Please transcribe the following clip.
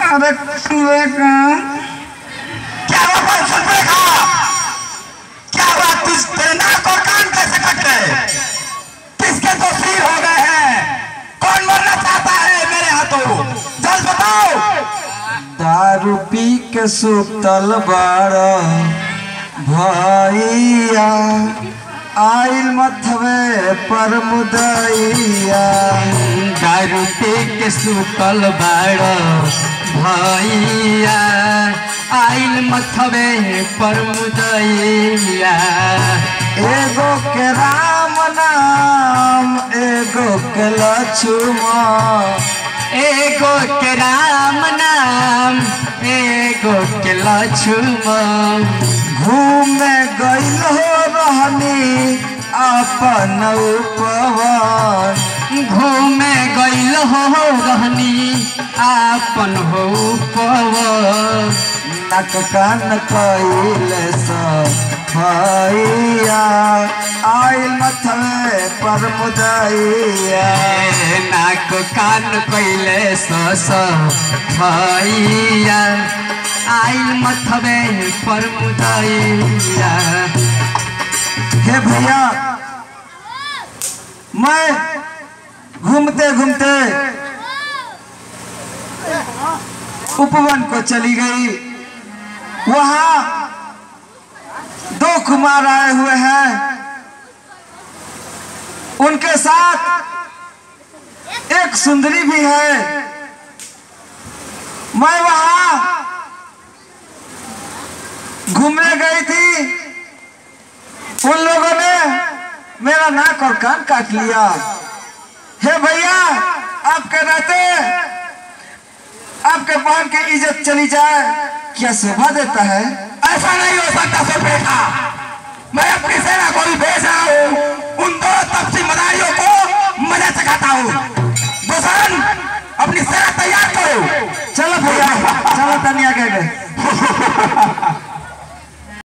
अरे सुरेखा क्या हुआ कौन सुन देखा क्या हुआ तुझ तेरे नाक और कान कैसे कट गए किसके तो सिर हो गए हैं कौन मरना चाहता है मेरे हाथों जल्द बताओ दारू पी के सुतल बाड़ भैया आइल मथवे पर मुदैया दारू पी के सुतल बाड़ भैया आइल मथवे पर मुदैया एगो के राम नाम एगो के लक्ष्मण एगो के राम नाम एगो के लक्ष्मण घूमे गइल हो रहनी अपन उपवन घूमे गइल हो रहनी आपन हो पवन नक कान कैल भैया आइल मथवे पर मुदैया नाक कान कैले सस भैया आइल मथबे पर मुदैया हे भैया मैं घूमते घूमते उपवन को चली गई वहां दो कुमार आए हुए हैं उनके साथ एक सुंदरी भी है मैं वहां घूमने गई थी उन लोगों ने मेरा नाक और कान काट लिया हे भैया आपके रहते आपके बहन की इज्जत चली जाए क्या शोभा देता है ऐसा नहीं हो सकता सुन देखा मैं अपनी सेना को भी भेज रहा हूँ उन दो